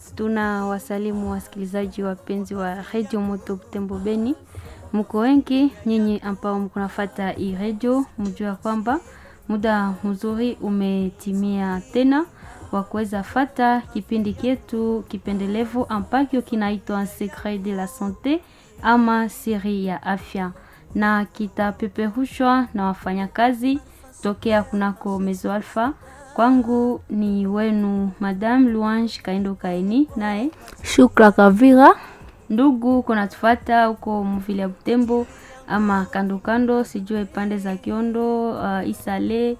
Tuna wasalimu wasikilizaji wapenzi wa redio Moto Butembo Beni, mko wengi nyinyi ambao mko nafata hii redio, mjua kwamba muda mzuri umetimia tena wa kuweza fata kipindi kyetu kipendelevu ambacho kinaitwa Secret de la Sante ama siri ya afya, na kitapeperushwa na wafanyakazi tokea kunako Mezo Alpha. Kwangu ni wenu Madame Louange Kaindo Kaini, naye Shukra Kavira. ndugu kunatufata huko mvile ya Butembo ama kando kando, sijue pande za Kiondo, uh, Isale,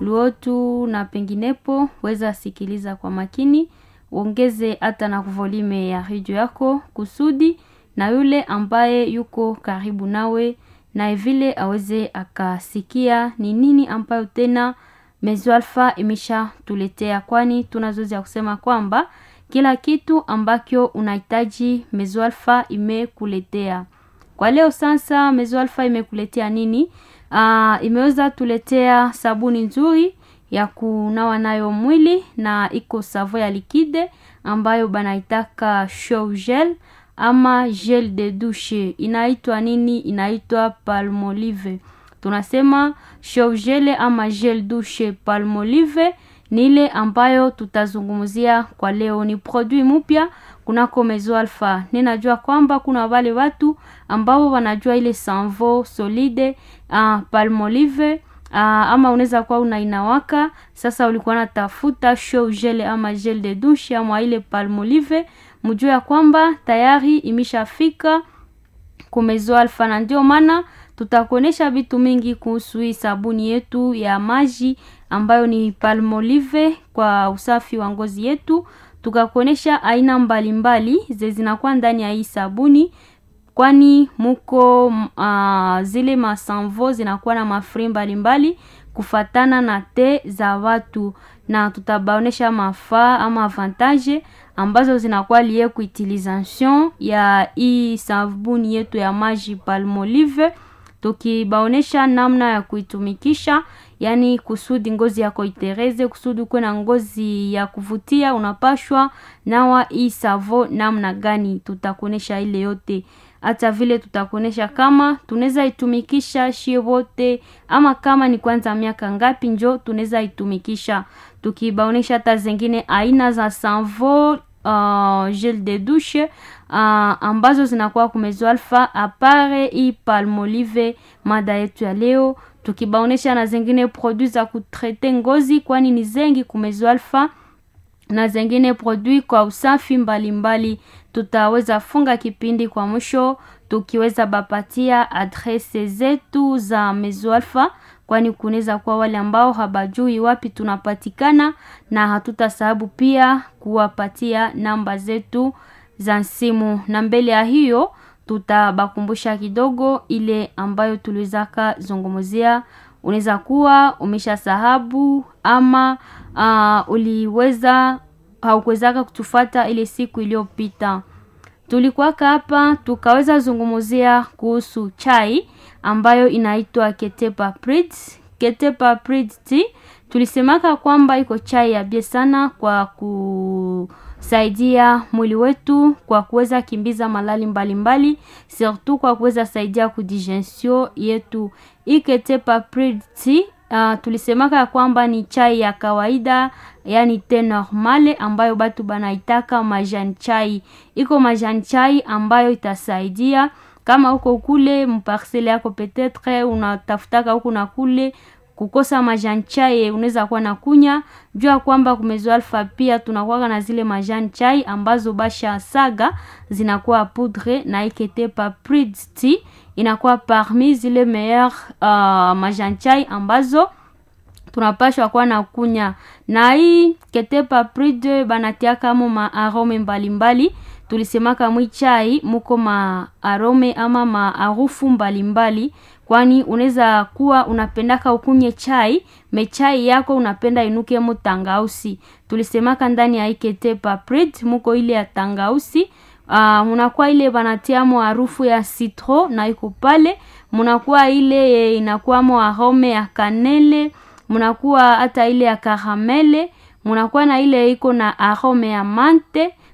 Luotu na penginepo, weza sikiliza kwa makini, uongeze hata na volume ya redio yako kusudi na yule ambaye yuko karibu nawe naye vile aweze akasikia ni nini ambayo tena Mezo Alpha imesha tuletea, kwani tunazoezi ya kusema kwamba kila kitu ambacho unahitaji Mezo Alpha imekuletea. Kwa leo sasa, Mezo Alpha imekuletea nini? Aa, imeweza tuletea sabuni nzuri ya kunawa nayo mwili na iko savo ya likide ambayo banaitaka show gel ama gel de douche. Inaitwa nini? Inaitwa Palmolive. Tunasema show gel ama gel douche Palmolive ni ile ambayo tutazungumzia kwa leo. Ni produit mpya kunako Mezo Alpha. Ninajua kwamba kuna wale watu ambao wanajua ile sanvo solide uh, Palmolive uh, ama unaweza kuwa unainawaka sasa, ulikuwa natafuta show gel ama gel de douche ama ile Palmolive, mjue ya kwamba tayari imeshafika kumezo Alpha, na ndio maana tutakuonesha vitu mingi kuhusu hii sabuni yetu ya maji ambayo ni Palmolive kwa usafi wa ngozi yetu, tukakuonesha aina mbalimbali ze zinakuwa ndani ya hii sabuni, kwani muko uh, zile masanvo zinakuwa na mafri mbalimbali kufatana na te za watu, na tutabaonesha mafaa ama avantage ambazo zinakuwa lie kuutilisation ya hii sabuni yetu ya maji Palmolive, tukibaonesha namna ya kuitumikisha, yani kusudi ngozi yako itereze, kusudi uko na ngozi ya kuvutia, unapashwa nawa hii savo namna gani. Tutakuonesha ile yote, hata vile tutakuonesha kama tunaweza itumikisha shie wote, ama kama ni kwanza miaka ngapi njo tunaweza itumikisha, tukibaonesha hata zingine aina za savo Uh, gel de douche uh, ambazo zinakuwa kumezo Alpha apare hii Palmolive. Mada yetu ya leo tukibaonesha na zingine produit za kutrete ngozi, kwani ni zengi kumezo Alpha na zingine produit kwa usafi mbalimbali mbali. Tutaweza funga kipindi kwa mwisho tukiweza bapatia adrese zetu za Mezo Alpha kwani kunaweza kuwa wale ambao habajui wapi tunapatikana, na hatutasahau pia kuwapatia namba zetu za simu, na mbele ya hiyo tutabakumbusha kidogo ile ambayo tuliwezaka zungumzia. Unaweza kuwa umesha sahabu ama uh, uliweza haukuwezaka kutufata ile siku iliyopita tulikuwaka hapa tukaweza zungumzia kuhusu chai ambayo inaitwa Ketepa Prid. Ketepa Prid tea tulisemaka kwamba iko chai ya bie sana kwa kusaidia mwili wetu kwa kuweza kimbiza malali mbalimbali, surtout kwa kuweza saidia kudigestion yetu. Hii Ketepa Prid tea Uh, tulisemaka kwamba ni chai ya kawaida yani te normale ambayo batu banaitaka majani chai. Iko majani chai ambayo itasaidia kama uko kule mparsele yako petetre unatafutaka huku na kule kukosa majani chai, unaweza kuwa na kunya jua kwamba kumezo Alpha pia tunakuwa na zile majani chai ambazo basha saga zinakuwa poudre na Ketepa Prid tea inakuwa parmi zile meilleur uh, majani chai ambazo tunapashwa kuwa na kunya na hii Ketepa Prid banatiaka mo ma arome mbalimbali. Tulisemaka mwi chai muko ma arome ama ma harufu mbalimbali, kwani unaweza kuwa unapendaka ukunye chai mechai yako unapenda inuke mo tangausi. Tulisemaka ndani ya Ketepa Prid muko ile ya tangausi Uh, munakuwa ile banatiamo harufu ya citro na iko pale, munakuwa ile inakuwamo arome ya kanele, munakuwa hata ile ya karamele, munakuwa na ile iko na arome ya mante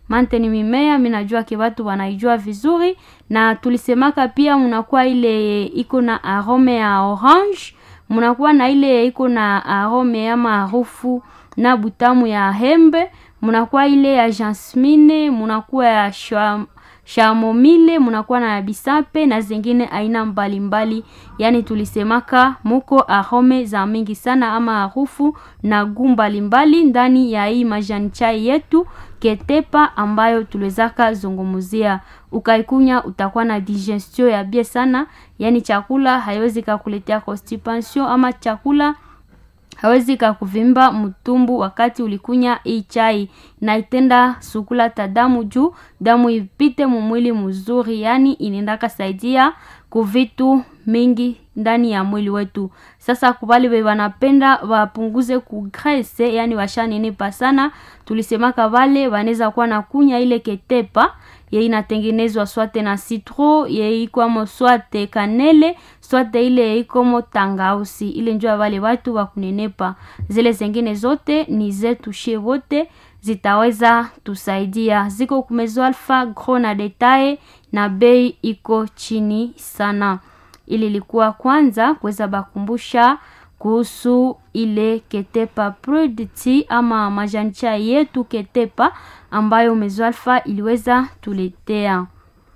mante ni mimea minajua ke watu wanaijua vizuri na tulisemaka pia mnakuwa ile iko na arome ya orange mnakuwa na ile iko na arome ama harufu na butamu ya hembe mnakuwa ile ya jasmine mnakuwa ya shwa shamomile mnakuwa na bisape na zingine aina mbalimbali yaani tulisemaka muko arome za mingi sana ama harufu na guu mbalimbali ndani ya hii majani chai yetu ketepa ambayo tuliwezaka zungumuzia ukaikunya utakuwa na digestion ya bie sana yaani chakula haiwezi kakuletea constipation ama chakula hawezi kakuvimba mtumbu wakati ulikunya hii chai na itenda sukula ta damu juu damu ipite mumwili mzuri yani inaendaka saidia kuvitu mingi ndani ya mwili wetu sasa kubali we wanapenda wapunguze kugrese yani washanenepa sana tulisemaka vale wanaweza kuwa na kunya ile ketepa ye inatengenezwa swate na citro ye ikwamo swate kanele swate ile ikomo tangausi ile njua wale watu wa kunenepa zile zengine zote ni zetu shie wote zitaweza tusaidia ziko kumezo alfa gro na detaye na bei iko chini sana ili ilikuwa kwanza kuweza bakumbusha kuhusu ile ketepa produti ama majani chai yetu ketepa ambayo mezwalfa iliweza tuletea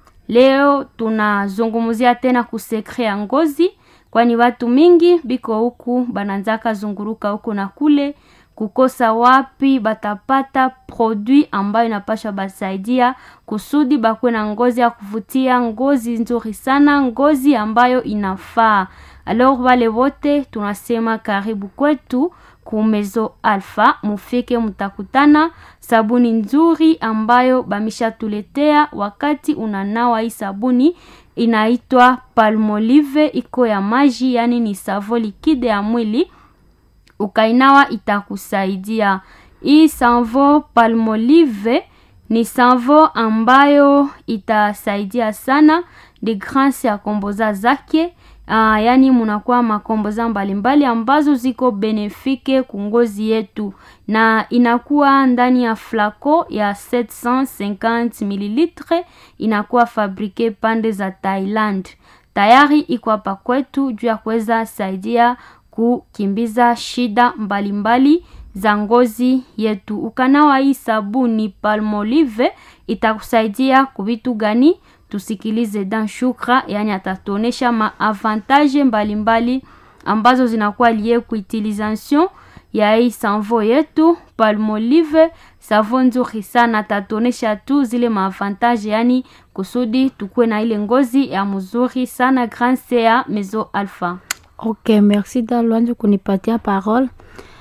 leo tunazungumzia tena kusekre ya ngozi kwani watu mingi biko huku bananzaka zunguruka huku na kule kukosa wapi batapata produit ambayo inapasha basaidia kusudi bakuwe na ngozi ya kuvutia ngozi nzuri sana ngozi ambayo inafaa alors wale wote tunasema karibu kwetu kumezo alfa mufike mtakutana sabuni nzuri ambayo bamishatuletea wakati unanawa hii sabuni inaitwa palmolive iko ya maji yani ni savo likide ya mwili ukainawa itakusaidia hii savo palmolive ni savo ambayo itasaidia sana de grance ya komboza zake uh, yaani munakuwa makomboza mbalimbali ambazo ziko benefike kungozi yetu na inakuwa ndani ya flaco ya 750 mililitre inakuwa fabrike pande za thailand tayari iko hapa kwetu juu ya kuweza saidia kukimbiza shida mbalimbali mbali za ngozi yetu ukanawa hii sabuni palmolive itakusaidia kuvitu gani tusikilize dan shukra yani atatuonesha maavantage mbalimbali ambazo zinakuwa lie kuutilisation ya hii sanvo yetu palmolive savo nzuri sana atatuonesha tu zile maavantage yani kusudi tukuwe na ile ngozi ya mzuri sana grande ya mezo alpha ok merci dalwanju kunipatia parole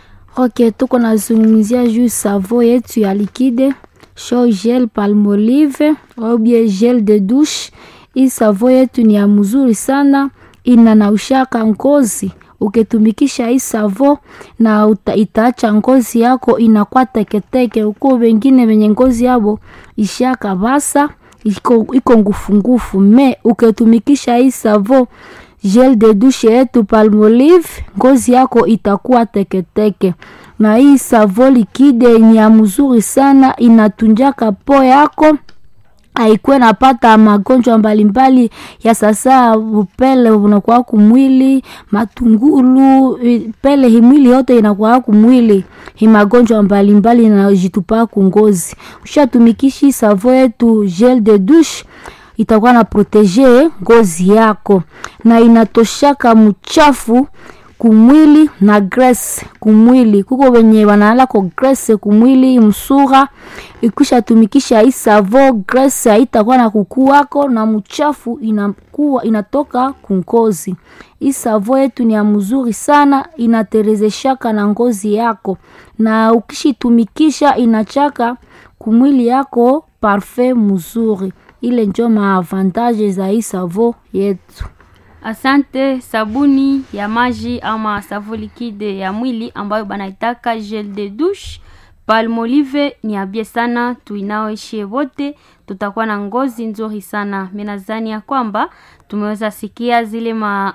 ok tuko nazungumzia juu savo yetu ya likide show gel palmolive au bien gel de douche hii savo yetu ni ya mzuri sana inanaushaka ngozi ukitumikisha hii savo na uta, itaacha ngozi yako inakuwa teketeke uko wengine wenye ngozi yabo ishaka basa iko, iko ngufungufu me ukitumikisha hii savo gel de douche yetu palmolive ngozi yako itakuwa teketeke na hii savo likide ni ya mzuri sana inatunjaka po yako haikuwe napata magonjwa mbalimbali ya sasa upele unakuwa kumwili matungulu pele himwili yote inakuwa kumwili himagonjwa mbalimbali inajitupaa kungozi ushatumikishi savo yetu gel de douche itakuwa na protege ngozi yako na inatoshaka mchafu kumwili na grace kumwili kuko wenye wanaalako grace kumwili msura ikishatumikisha hii savo grace haitakuwa na kukuwako na mchafu inakuwa inatoka kungozi hii savo yetu ni ya mzuri sana inaterezeshaka na ngozi yako na ukishitumikisha inachaka kumwili yako parfait mzuri ile njo maavantage za hii savo yetu asante sabuni ya maji ama savo likide ya mwili ambayo banaitaka gel de douche palmolive ni abie sana tuinaoishie wote tutakuwa na ngozi nzuri sana minazani ya kwamba tumeweza sikia zile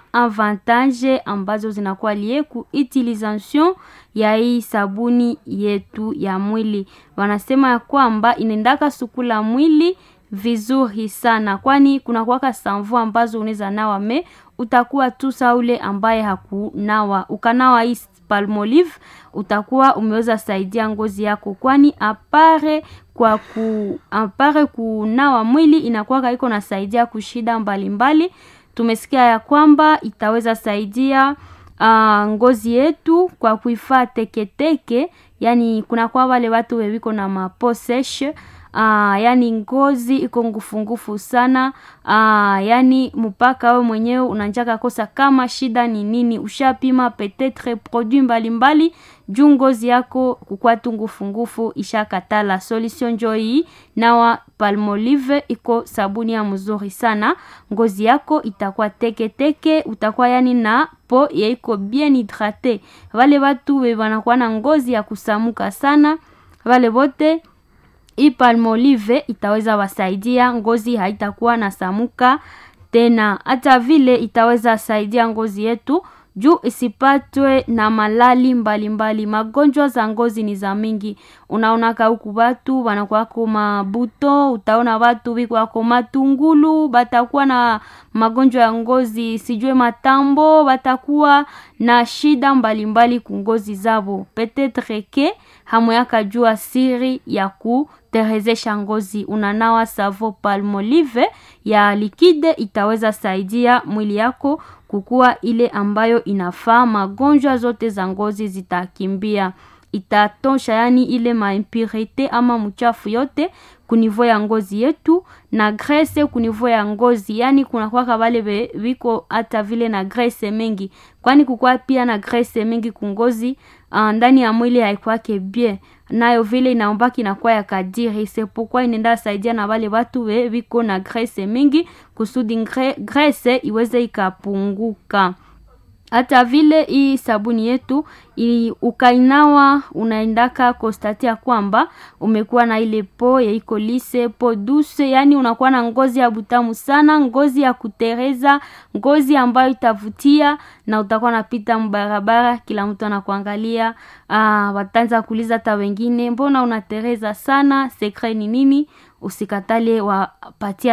maavantage ambazo zinakuwa lie ku utilisation ya hii sabuni yetu ya mwili wanasema ya kwamba inaendaka sukula mwili vizuri sana kwani kuna kuwaka samvu ambazo unaweza nawa me utakuwa tu saule ambaye hakunawa ukanawa hii palmolive utakuwa umeweza saidia ngozi yako kwani apare kwa ku apare kunawa mwili inakuwa iko nasaidia kushida mbalimbali mbali. tumesikia ya kwamba itaweza saidia uh, ngozi yetu kwa kuifaa teketeke yani kunakuwa wale watu wewiko na maposeshe uh, yani ngozi iko ngufungufu sana uh, yani mpaka we mwenyewe unanjaka kosa kama shida ni nini ushapima petetre produit mbalimbali juu ngozi yako kukwa tu ngufungufu ishakatala solution njo hii nawa palmolive iko sabuni ya mzuri sana ngozi yako itakuwa teketeke teke, utakuwa yani na po yaiko bien hydrate wale watu we wanakuwa na ngozi ya kusamuka sana wale wote hii palmolive itaweza wasaidia ngozi haitakuwa na samuka tena hata vile itaweza saidia ngozi yetu juu isipatwe na malali mbalimbali mbali. magonjwa za ngozi ni za mingi unaonaka huku watu wanakuwako mabuto utaona watu wikwako matungulu batakuwa na magonjwa ya ngozi sijue matambo batakuwa na shida mbalimbali kungozi zabo petetre ke hamuyaka jua siri ya ku terezesha ngozi unanawa savo palmolive ya likide itaweza saidia mwili yako kukuwa ile ambayo inafaa magonjwa zote za ngozi zitakimbia itatosha yani ile maimpurite ama mchafu yote kunivo ya ngozi yetu na grese kunivo ya ngozi yani kunakwaka wale viko hata vile na grese mengi kwani kukwa pia na grese mengi kungozi uh, ndani ya mwili haikwake bien nayo vile inaombaki inakuwa ya kadiri sepokwa inaenda saidia na wale watu we viko na grese mingi kusudi ngre, grese iweze ikapunguka hata vile hii sabuni yetu ili ukainawa unaendaka kostatia kwamba umekuwa na ile po ya iko lise po duse yani unakuwa na ngozi ya butamu sana ngozi ya kutereza ngozi ambayo itavutia na utakuwa napita mbarabara kila mtu anakuangalia wataanza kuuliza hata wengine mbona unatereza sana sekre ni nini usikatale wapatia